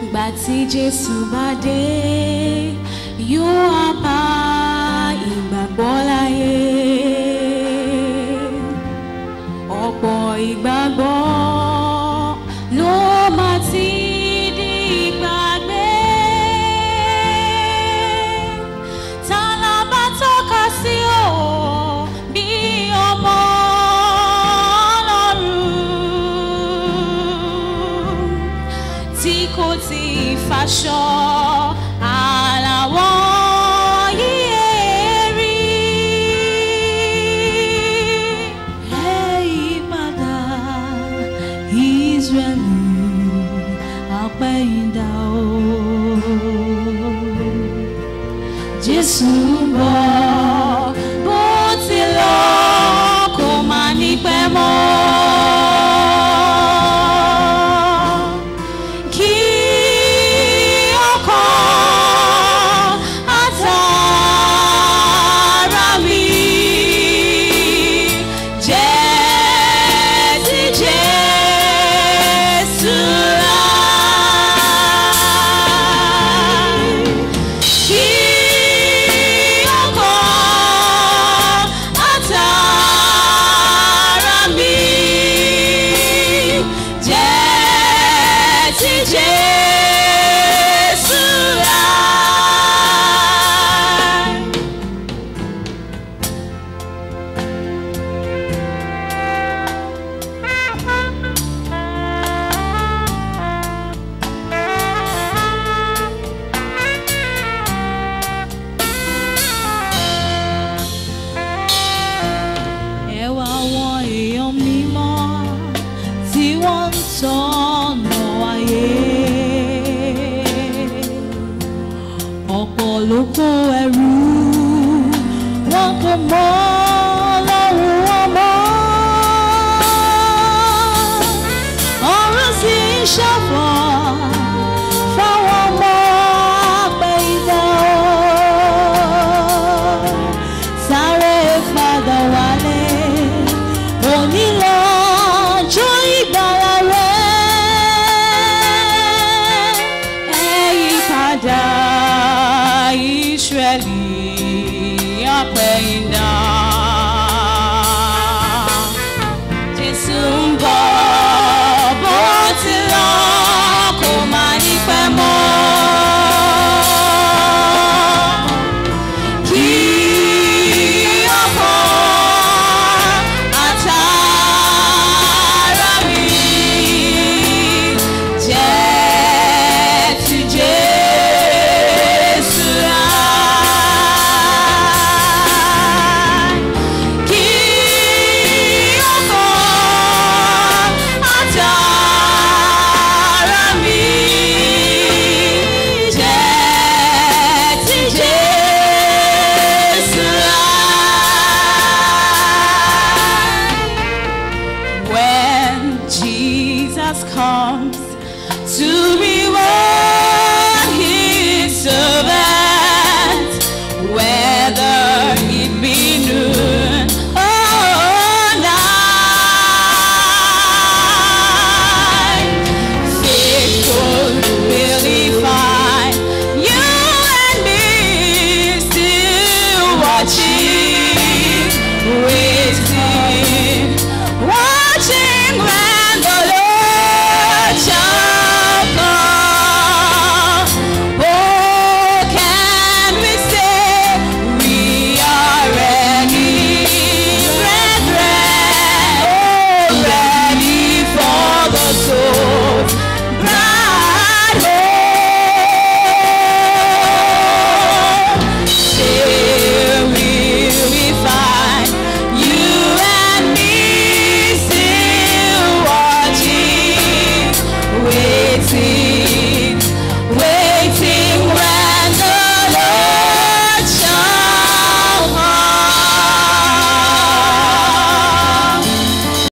ìgbà tí Jésù bá dé yóò wá bá ìgbàgbọ́ láyé ọ̀pọ̀ ìgbàgbọ́ ló máa ti di ìgbàgbé ta la bá tọ́ka sí o bí ọmọ Ọlọ́run tí kò tí ì faṣọ àlàwọ̀ yíyẹ rí. Ẹ yí padà, Ísírẹ́lì, àpẹ̀yìndà o. Jésù ń bọ̀ bó ti lọ kò má ní pẹ́ mọ́. Kí ọkàn àtàrà mi jẹ́ ti Jésù láì. Kí ọkàn àtàrà mi jẹ́ ti Jésù láì. ẹ wá àwọn èèyàn mímọ́ tí wọ́n ń tọ́nà ayé. ọ̀pọ̀ ló kó ẹrú wọn kò mọ Ọlọ́run wọn mọ́. ọ̀run sì ń ṣọ̀fọ̀ fáwọn ọmọ àpẹ̀yìndà o sáré padà wálé òní lọ́jọ́ ìgbàlà rẹ̀ ẹ yí padà Ísírẹ́lì àpẹ̀yìndà.